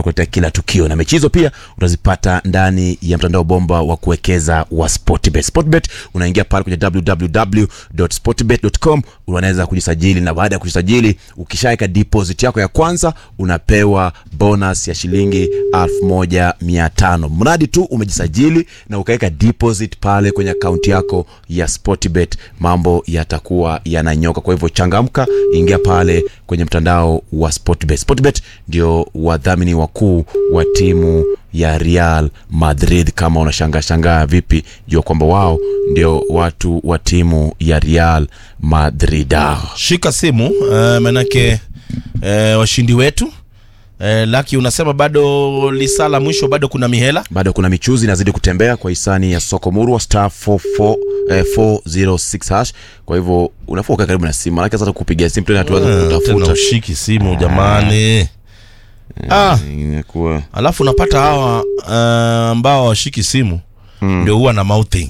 tunakuletea kila tukio na mechi hizo pia utazipata ndani ya mtandao bomba wa kuwekeza wa Sportbet. Sportbet unaingia pale kwenye www.sportbet.com unaweza kujisajili, na baada ya kujisajili, ukishaweka deposit yako ya kwanza unapewa bonus ya shilingi 1500 mradi tu umejisajili na ukaweka deposit pale kwenye akaunti yako ya Sportbet, mambo yatakuwa yananyoka. Kwa hivyo changamka, ingia pale kwenye mtandao wa Sportbet. Sportbet ndio wadhamini wakuu wa timu ya Real Madrid. Kama unashangaa shangaa vipi, jua kwamba wao ndio watu wa timu ya Real Madrid. Ah, shika simu uh, manake uh, washindi wetu uh, laki unasema bado lisaa la mwisho bado kuna mihela bado kuna michuzi inazidi kutembea kwa hisani ya soko murwa star 44 eh, 406 hash. Kwa hivyo unafaa ukae karibu na simu, manake sasa kupigia simu tena tuanze Eh, tena kutafuta ushiki simu jamani ah, inakuwa alafu unapata hawa uh, ambao washiki simu ndio huwa na mouthing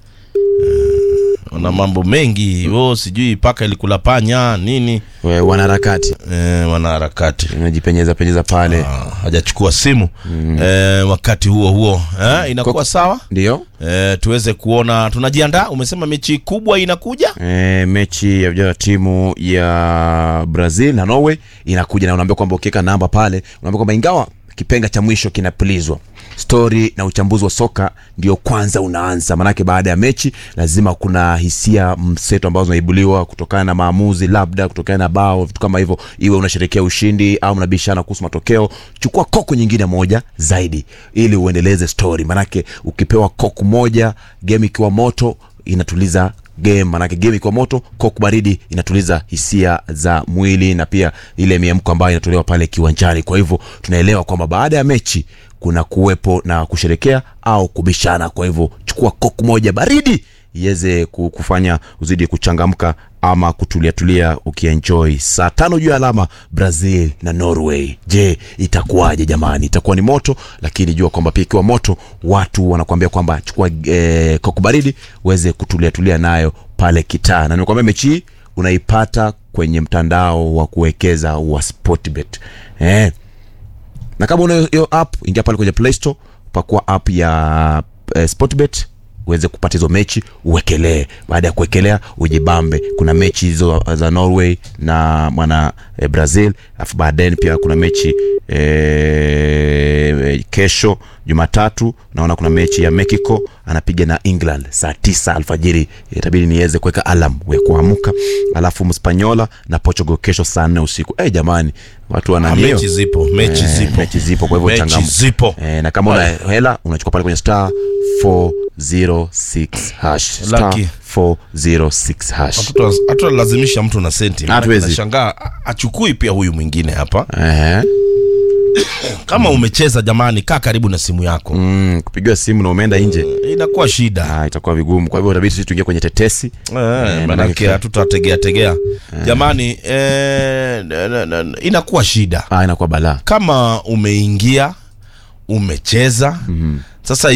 uh, wana mambo mengi oh, sijui paka ilikula panya nini we, wanaharakati eh, wanaharakati unajipenyeza penyeza pale Ah, hajachukua simu eh, wakati huo huo eh, inakuwa sawa ndio eh, tuweze kuona tunajiandaa umesema mechi kubwa inakuja e, mechi ya vijana wa timu ya Brazil na Norway inakuja na unaambia kwamba ukiweka namba pale unaambia kwamba ingawa kipenga cha mwisho kinapulizwa stori na uchambuzi wa soka ndio kwanza unaanza manake baada ya mechi lazima kuna hisia mseto ambazo zinaibuliwa kutokana na maamuzi labda kutokana na bao vitu kama hivyo iwe unasherekea ushindi au mnabishana kuhusu matokeo chukua koko nyingine moja zaidi ili uendeleze stori manake ukipewa koku moja game ikiwa moto inatuliza game manake game ikiwa moto koku baridi inatuliza hisia za mwili na pia ile miemko ambayo inatolewa pale kiwanjani kwa hivyo tunaelewa kwamba baada ya mechi kuna kuwepo na kusherekea au kubishana kwa hivyo chukua koku moja baridi iweze ku- kufanya uzidi kuchangamka ama kutuliatulia ukienjoy saa tano juu ya alama brazil na norway je itakuwaje jamani itakuwa ni moto lakini jua kwamba pia ikiwa moto watu wanakuambia kwamba chukua eh, koku baridi uweze kutuliatulia nayo pale kitaa na nimekwambia mechi hii unaipata kwenye mtandao wa kuwekeza wa sportbet eh, na kama una hiyo app ingia pale kwenye play store pakua app ya eh, sportbet uweze kupata hizo mechi uwekelee baada ya kuwekelea ujibambe kuna mechi hizo za norway na mwana eh, brazil alafu baadaye pia kuna mechi eh, kesho jumatatu naona kuna mechi ya mexico anapiga na england saa tisa alfajiri itabidi niweze kuweka alam ya kuamka alafu mspanyola na portugal kesho saa nne usiku eh jamani watu Ah, wananio mechi zipo mechi Eh, zipo mechi zipo kwa hivyo Mechi changamu zipo. eh, na kama una hela unachukua pale kwenye star 406 hash star Lucky. 406 hash Hatuta- hatutalazimisha mtu na senti Maana Hatuwezi. nashangaa a- achukui pia huyu mwingine hapa Ehe. kama umecheza jamani kaa karibu na simu yako mm, kupigiwa simu na umeenda nje inakuwa shida ah, itakuwa vigumu kwa hivyo itabidi sisi tuingie kwenye tetesi Eh, manake- manake hatutategea tegea jamani eh, na- na- na- inakuwa shida ah, inakuwa balaa kama umeingia umecheza sasa